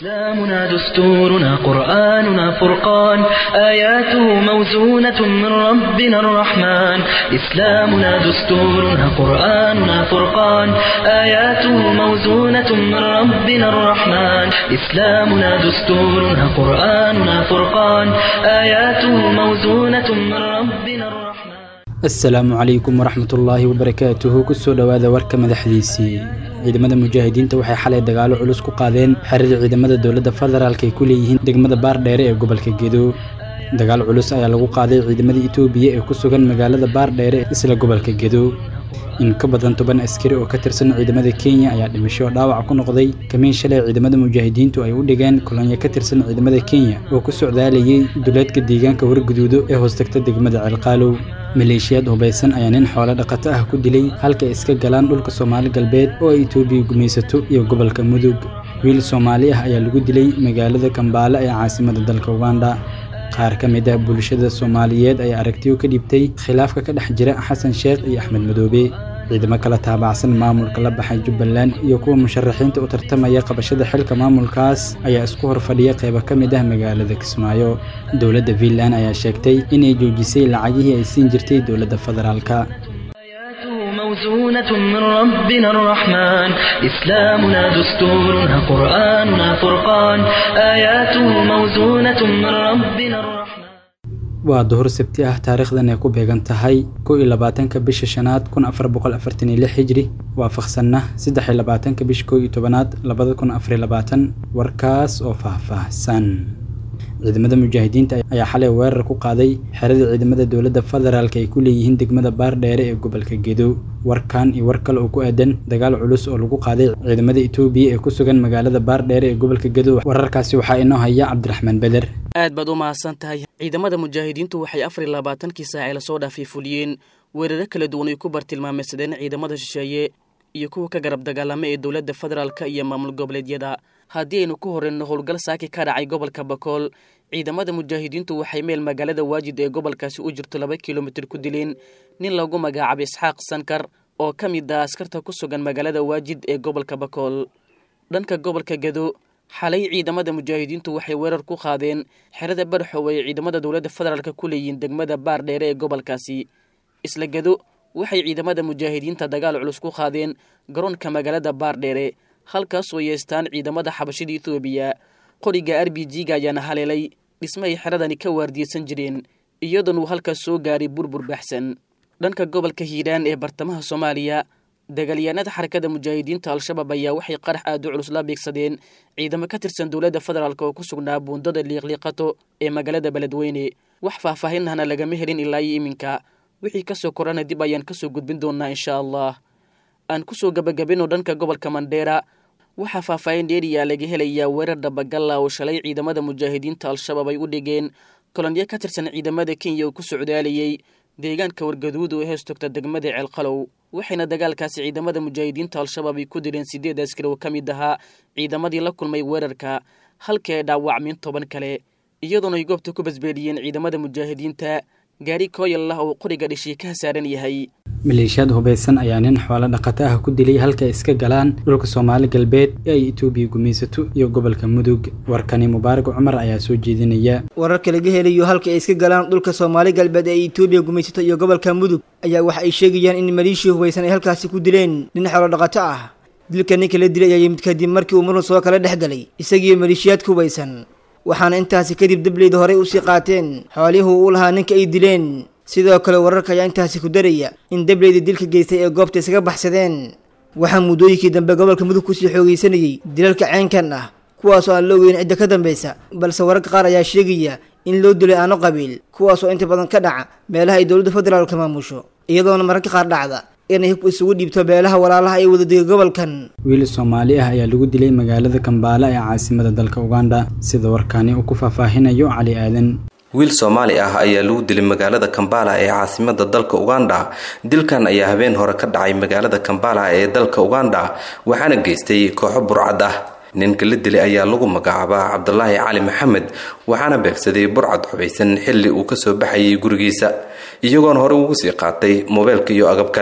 إسلامنا دستورنا قرآننا فرقان آياته موزونة من ربنا الرحمن إسلامنا دستورنا قرآننا فرقان آياته موزونة من ربنا الرحمن إسلامنا دستورنا قرآننا فرقان آياته موزونة من ربنا الرحمن asalaamu calaykum waraxmatullaahi wabarakaatuhu kusoo dhowaada warka madaxdiisii ciidamada mujaahidiinta waxay xalay dagaalo culus ku qaadeen xerada ciidamada dowladda federaalk ay ku leeyihiin degmada baardheere ee gobolka gedo dagaal culus ayaa lagu qaaday ciidamada itoobiya ee ku sugan magaalada baardheere isla gobolka gedo in ka badan toban askari oo ka tirsan ciidamada kenya ayaa dhimasho dhaawac ku noqday kamiin shalay ciidamada mujaahidiintu ay u dhigeen kolonyo ka tirsan ciidamada kenya oo ku socdaalayay duleedka deegaanka warguduudo ee hoostagta degmada ceelqaalow maleeshiyaad hubaysan ayaa nin xoolo dhaqato ah ku dilay halka ay iska galaan dhulka soomaali galbeed oo ay itoobiya gumaysato iyo gobolka mudug wiil soomaali ah ayaa lagu dilay magaalada kambaale ee caasimada dalka uganda qaar ka mid ah bulshada soomaaliyeed ayaa aragtiyo ka dhibtay khilaafka ka dhex jira xasan sheekh iyo axmed madoobe ciidamo kala taabacsan maamulka la baxay jubbaland iyo kuwa musharaxiinta u tartamaya qabashada xilka maamulkaas ayaa isku hor fadhiya qaybo ka mid ah magaalada kismaayo dowladda fiinland ayaa sheegtay inay joojisay lacagihii ay siin jirtay dowladda federaalka آياته موزونة من ربنا الرحمن إسلامنا دستورنا قرآننا فرقان آياته موزونة من ربنا الرحمن waa duhur sabti ah taariikhdan ay ku beegan tahay kow iyo labaatanka bisha shanaad kun afar boqol afartan iyo lix hijri waafaqsanna saddex iyo labaatanka bisha kow iyo tobanaad labada kun afar iyo labaatan warkaas oo faahfaahsan ciidamada mujaahidiinta ayaa xalay weerar ku qaaday xerada ciidamada dowladda federaalk ay ku leeyihiin degmada baardheere ee gobolka gedo warkan iyo war kale oo ku aadan dagaal culus oo lagu qaaday ciidamada itoobiya ee ku sugan magaalada baardheere ee gobolka gedo wararkaasi waxaa inoo haya cabdiraxmaan beder aad baad u mahadsan tahay ciidamada mujaahidiintu waxay afar iyo labaatankii saacee lasoo dhaafay fuliyeen weeraro kala duwan ay ku bartilmaameysadeen ciidamada shisheeye iyo kuwa ka garab dagaalama ee dowladda federaalka iyo maamul goboleedyada haddii aynu ku horeyno howlgal saaki ka dhacay gobolka bakool ciidamada mujaahidiintu waxay meel magaalada waajid ee gobolkaasi u jirto laba kilomitir ku dileen nin lagu magacaabay isxaaq sankar oo ka mid ah askarta ku sugan magaalada waajid ee gobolka bakool dhanka gobolka gedo xalay ciidamada mujaahidiintu waxay weerar ku qaadeen xerada barxow ay ciidamada dowladda federaalka ku leeyihiin degmada baardheere ee gobolkaasi isla gedo waxay ciidamada mujaahidiinta dagaal culus ku qaadeen garoonka magaalada baardheere halkaasoo yeestaan ciidamada xabashida etoobiya qoriga r b g-ga ayaana haleelay dhismahay xeradani ka waardiyeysan jireen iyadoon uu halkaas soo gaaray burbur baxsan dhanka gobolka hiiraan ee bartamaha soomaaliya dagaalyahanada xarakada mujaahidiinta al-shabaab ayaa waxay qarax aad u culus la beegsadeen ciidamo ka tirsan dowladda federaalk oo ku sugnaa buundada liiqliiqato ee magaalada beledweyne wax faahfaahinahna lagama helin ilaa iyo iminka wixii kasoo korana dib ayaan kasoo gudbin doonaa insha allah aan kusoo gabagabino dhanka gobolka mandheera waxaa faahfaahin dheeriyaa laga helayaa weerar dabagalla oo shalay ciidamada mujaahidiinta al-shabaab ay u dhigeen kolonyo ka tirsan ciidamada kenya oo ku socdaalayay deegaanka wargaduud oo heestogta degmada ceelqalow waxayna dagaalkaasi ciidamada mujaahidiinta al-shabaab ay ku dileen sideed askari oo ka mid ahaa ciidamadii la kulmay weerarka halkii ay dhaawacmeen toban kale iyadoona ay goobta ku basbeeliyeen ciidamada mujaahidiinta gaari kooyal lah oo qoriga dhishii ka saaran yahay maleeshiyaad hubaysan ayaa nin xoolo dhaqato ah ku dilay halka ay iska galaan dhulka soomaali galbeed ee ay itoobiya gumaysato iyo gobolka mudug warkani mubaarak cumar ayaa soo jeedinaya wararka laga helayo halka ay iska galaan dhulka soomaali galbeed ee itoobiya gumaysato iyo gobolka mudug ayaa waxa ay sheegayaan in maleeshiya hubaysan ay halkaasi ku dileen nin xoolo dhaqato ah dilka ninka la dilay ayaa yimid kadib markii uu murun soo kala dhex galay isagiiyo maleeshiyaadka hubaysan waxaana intaasi kadib dableyda horey usii qaateen xoolihii uu lahaa ninka ay dileen sidoo kale wararka ayaa intaasi ku daraya in dableyda dilka geystay ee goobta isaga baxsadeen waxaa muddooyinkii dambe gobolka mudug kusii xoogaysanayey dilalka ceenkan ah kuwaasoo aan la ogeyn cidda ka dambaysa balse wararka qaar ayaa sheegaya in loo dilay aano qabiil kuwaasoo inta badan ka dhaca meelaha ay dowladda federaalka maamusho iyadoona mararka qaar dhacda inay hub isugu dhiibto beelaha walaalaha ay wadadega gobolkan wiil soomaali ah ayaa lagu dilay magaalada kambaale ee caasimada dalka uganda sida warkaani uu ku faahfaahinayo cali aadan wiil soomaali ah ayaa lagu dilay magaalada kambala ee caasimada dalka uganda dilkan ayaa habeen hore ka dhacay magaalada kambala ee dalka uganda waxaana geystay kooxo burcad ah ninka la dilay ayaa lagu magacaabaa cabdulaahi cali maxamed waxaana beegsaday burcad xubaysan xilli uu kasoo baxayay gurigiisa iyagoona hore ugu sii qaatay moobeelka iyo agab kale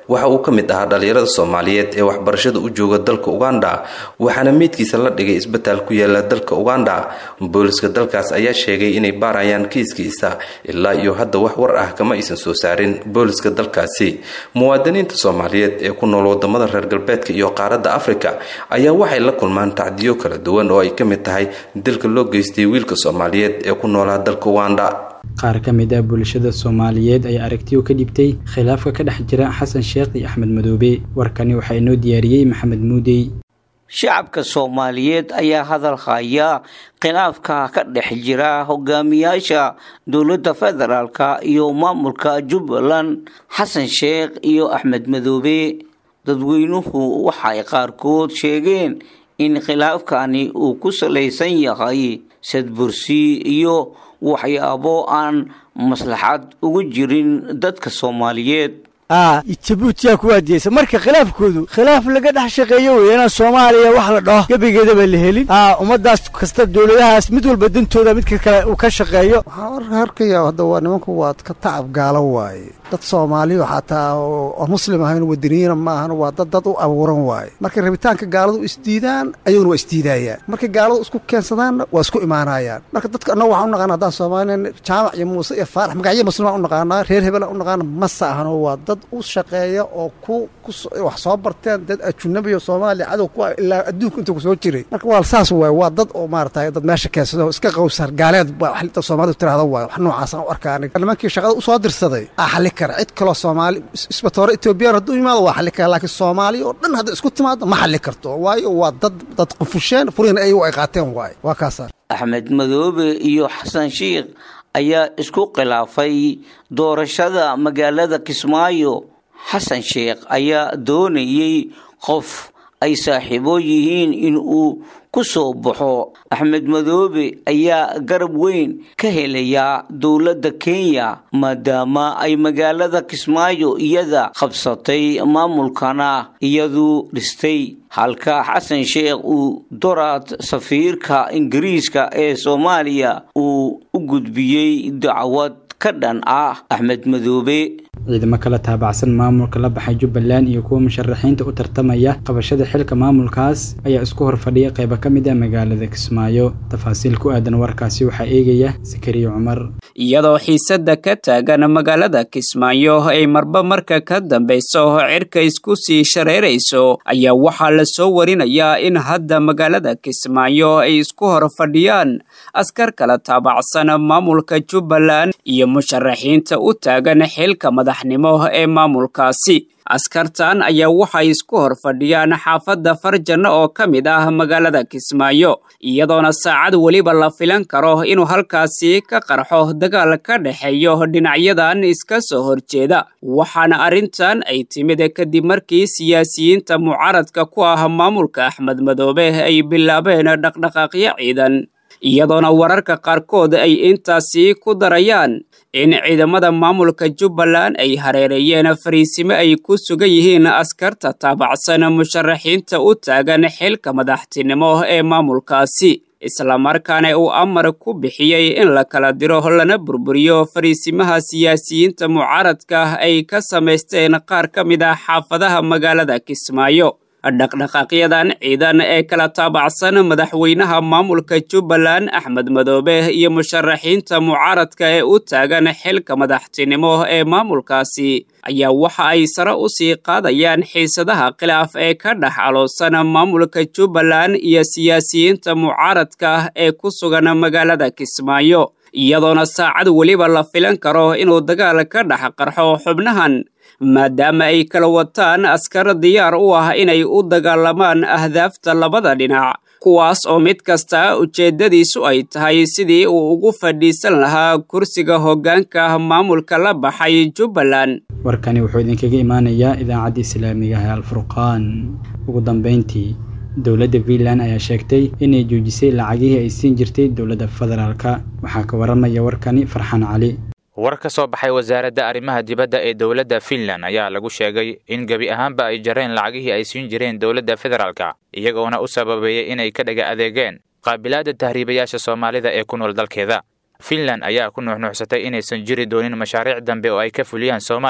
waxa uu ka mid ahaa dhalinyarada soomaaliyeed ee waxbarashada u jooga dalka uganda waxaana meydkiisa la dhigay isbitaal ku yaala dalka uganda booliska dalkaas ayaa sheegay inay baarayaan kiiskiisa ilaa iyo hadda wax war ah kama aysan soo saarin booliska dalkaasi muwaadiniinta soomaaliyeed ee ku nool wadamada reer galbeedka iyo qaaradda afrika ayaa waxay la kulmaan tacdiyo kala duwan oo ay ka mid tahay dilka loo geystay wiilka soomaaliyeed ee ku noolaa dalka uganda qaar ka mid ah bulshada soomaaliyeed ayaa aragtiyo ka dhibtay khilaafka ka dhex jira xasan sheekh iyo axmed madoobe warkani waxaa inoo diyaariyey maxamed muudey shacabka soomaaliyeed ayaa hadal haya khilaafka ka dhex jira hogaamiyaasha dowladda federaalka iyo maamulka jubbaland xasan sheekh iyo axmed madoobe dadweynuhu waxay qaarkood sheegeen in khilaafkani uu ku salaysan yahay sadbursi iyo waxyaabo aan maslaxad ugu jirin dadka soomaaliyeed jabuutiyaa ku waadiyeysa marka khilaafkoodu khilaaf laga dhex shaqeeyo wey inaan soomaaliya wax la dhaho gebigeedaba la helin ummadaas kasta dowladahaas mid walba dantooda midka kale uu ka shaqeeyo waxaan arkaya hadda waa nimanku waa ka tacab gaalo waaye dad soomaaliyo xataa oo muslim ahayn wadaniyiina ma ahan waa dad dad u abuuran waaye markay rabitaanka gaaladu isdiidaan ayaguna waa isdiidayaan markay gaaladu isku keensadaanna waa isku imaanayaan marka dadka annaga waxaan u naqaana haddaan soomaaliyan jaamac iyo muuse iyo faarax magacyo muslimaan u naqaanaa reer hebelaan u naqaana masa ahano waa dad u shaqeeya oo ku wax soo barteen dad ajunabiyo soomaaliya cadow ku ilaa adduunka inta ku soo jiray marka waa saas waaye waa dad oo maaragtay dad meesha keensado iska qowsar gaaleed waxta soomaalidu tiraahdo waaye wax noocaasaan u arkaa aniga nimankii shaqada usoo dirsaday aa xalli kara cid kaloo soomaali isbatoore etoobiyaan hadduu yimaado waa xalli kara laakiin soomaaliya oo dhan hadda isku timaado ma xalli karto waayo waa dad dad qufusheen furiina ayagu ay qaateen waaye waa kaasa axmed madoobe iyo xasan sheikh ayaa isku khilaafay doorashada magaalada kismaayo xasan sheekh ayaa doonayey qof ay saaxiibo yihiin in uu ku soo baxo axmed madoobe ayaa garab weyn ka helayaa dowladda kenya maadaama ay magaalada kismaayo iyada qabsatay maamulkana iyadu dhistay halka xasan sheekh uu doraad safiirka ingiriiska ee soomaaliya uu u gudbiyey dacwad ka dhan ah axmed madoobe ciidamo kala taabacsan maamulka la baxay jubbaland iyo kuwa musharaxiinta u tartamaya qabashada xilka maamulkaas ayaa isku hor fadhiya qaybo ka mid ah magaalada kismaayo tafaasiil ku aadan warkaasi waxaa eegaya sakariya cumar iyadoo xiisadda ka taagan magaalada kismaayo ay marba marka ka dambayso cirka isku sii shareerayso ayaa waxaa la soo warinayaa in hadda magaalada kismaayo ay isku hor fadhiyaan askar kala taabacsan maamulka jubbaland iyo musharaxiinta u taagan xilka madaxnimo ee maamulkaasi askartan ayaa waxay isku hor fadhiyaan xaafadda farjanno oo ka mid ah magaalada kismaayo iyadoona saacad weliba la filan karo inuu halkaasi ka qarxo dagaal ka dhexeeyo dhinacyadan iska soo horjeeda waxaana arrintan ay timid kadib markii siyaasiyiinta mucaaradka ku ah maamulka axmed madoobe ay bilaabeen dhaqdhaqaaqyo ciidan iyadoona wararka qaarkood ay intaasi ku darayaan in ciidamada maamulka jubbaland ay hareereeyeen fariisimo ay ku sugan yihiin askarta taabacsan musharaxiinta u taagan xilka madaxtinimo ee maamulkaasi islamarkaana uu amar ku bixiyey in la kala diro lana burburiyo fariisimaha siyaasiyiinta mucaaradka ay ka samaysteen qaar ka mid ah xaafadaha magaalada kismaayo dhaqdhaqaaqyadan ciidan ee kala taabacsan madaxweynaha maamulka jubbaland axmed madoobe iyo musharaxiinta mucaaradka ee u taagan xilka madaxtinimo ee maamulkaasi ayaa waxa ay sare u sii qaadayaan xiisadaha khilaaf ee ka dhex aloosan maamulka jubbaland iyo siyaasiyiinta mucaaradka ee ku sugan magaalada kismaayo iyadoona saacad weliba la filan karo inuu dagaal ka dhex qarxo xubnahan maadaama ay kala wataan askar diyaar u ah inay u dagaalamaan ahdaafta labada dhinac kuwaas oo mid kasta ujeeddadiisu ay tahay sidii uu ugu fadhiisan lahaa kursiga hoggaanka maamulka la baxay jubbaland warkani wuxuu idinkaga imaanayaa idaacadda islaamiga ah alfurqaan ugu dambayntii dowladda puntland ayaa sheegtay inay joojisay lacagihii ay siin jirtay dowladda federaalka waxaa ka waramaya warkani farxaan cali war ka soo baxay wasaaradda arrimaha dibadda ee dowladda finland ayaa lagu sheegay in gebi ahaanba ay jareen lacagihii ay siin jireen dowladda federaalka iyagoona u sababeeyey inay ka dhaga adeegeen qaabilaadda tahriibayaasha soomaalida ee ku nool dalkeeda finland ayaa ku nuuxnuuxsatay inaysan jiri doonin mashaariic dambe oo ay ka fuliyaan soomaaliya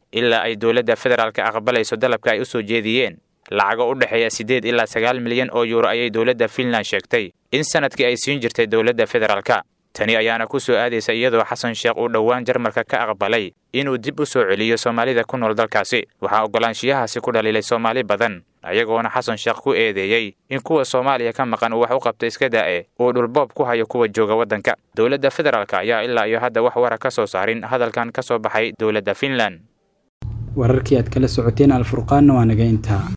ilaa ay dowladda federaalka aqbalayso dalabka ay u soo jeediyeen lacago u dhexeeya siddeed ilaa sagaal milyan oo yuuro ayay dowladda finland sheegtay in sanadkii ay siin jirtay dowladda federaalka tani ayaana ku soo aadaysa iyadoo xasan sheekh uu dhowaan jarmalka ka aqbalay inuu dib u soo celiyo soomaalida ku nool dalkaasi waxaa oggolaanshiyahaasi ku dhaliilay soomaali badan ayagoona xasan sheekh ku eedeeyey in kuwa soomaaliya ka maqan uu wax u qabta iska da'e uu dhulboob ku hayo kuwa jooga waddanka dowladda federaalka ayaa ilaa iyo hadda wax wara ka soo saarin hadalkan ka soo baxay dowladda finland wararkii aad kala socoteen alfurqaanna waa naga intaa